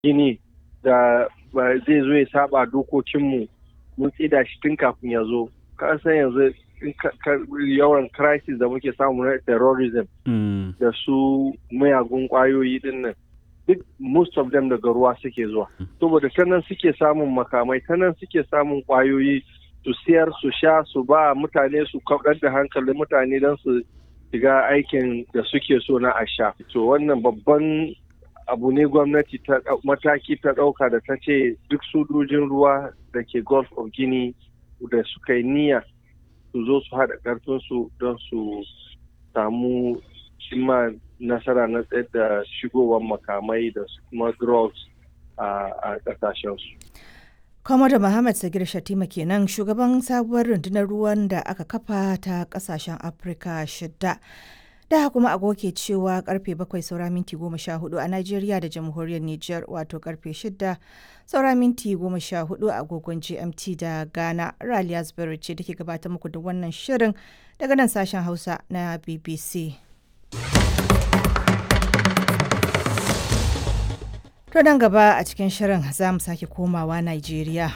gini da zai zo ya saba dokokinmu mun tsida shi tun kafin ya zo ka san yanzu yawan crisis da muke samu na terrorism da su mayagun kwayoyi din nan duk most of them daga ruwa suke zuwa saboda ta nan suke samun makamai ta nan suke samun kwayoyi su siyar su sha su ba mutane su kaɗar da hankalin mutane don su shiga aikin da suke so na a sha to wannan babban abu ne gwamnati ta mataki ta ɗauka da ta ce duk sojojin ruwa da ke gulf of guinea da suka yi niyya su zo su haɗa ƙarfinsu don su samu cimma nasara na tsayar da shigowar makamai da kuma drugs a ƙasashensu. Kwamada Muhammad Sagir Shatima kenan shugaban sabuwar rundunar ruwan da aka kafa ta ƙasashen Afirka shidda. da kuma agogo ke cewa karfe 7 saura minti 14 a Najeriya da jamhuriyar Nijar wato karfe 6 saura minti 14 a agogon GMT da Ghana. Raliya Zubairu ce take gabatar muku da wannan shirin daga nan sashen Hausa na BBC. To nan gaba a cikin shirin za mu sake komawa Najeriya.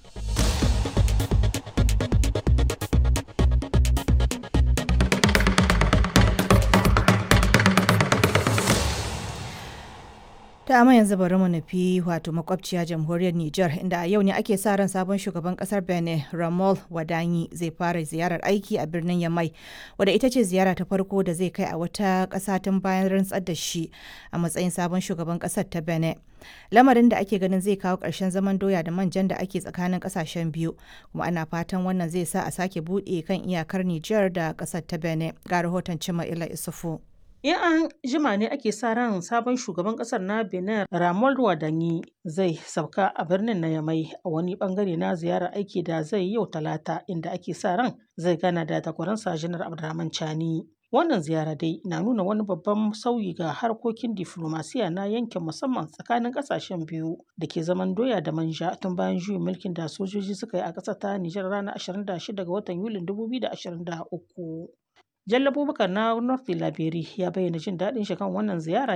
ta amma yanzu bari mu nufi wato makwabciya jamhuriyar Nijar inda a yau ne ake sa ran sabon shugaban kasar Benin Ramol Wadanyi zai fara ziyarar aiki a birnin Yamai wadda ita ce ziyara ta farko da zai kai a wata ƙasa tun bayan rantsar da shi a matsayin sabon shugaban ƙasar ta Benin. Lamarin da ake ganin zai kawo ƙarshen zaman doya da manjan da ake tsakanin ƙasashen biyu kuma ana fatan wannan zai sa a sake buɗe kan iyakar Nijar da ƙasar ta Benin ga rahoton Cima Ila Isufu. In an jima ne ake sa ran sabon shugaban kasar na Benin Ramon Wadanyi zai sauka a birnin na Yamai a wani bangare na ziyarar aiki da zai yau talata inda ake sa ran zai gana da takwaransa Janar Abdurrahman Chani. Wannan ziyara dai na nuna wani babban sauyi ga harkokin diflomasiya na yankin musamman tsakanin kasashen biyu da ke zaman doya da manja tun bayan juyin mulkin da sojoji suka yi a ƙasar ta Nijar ranar 26 ga watan Yulin 2023. Jallabo Bukar na North Labiri ya bayyana jin daɗin shi kan wannan ziyara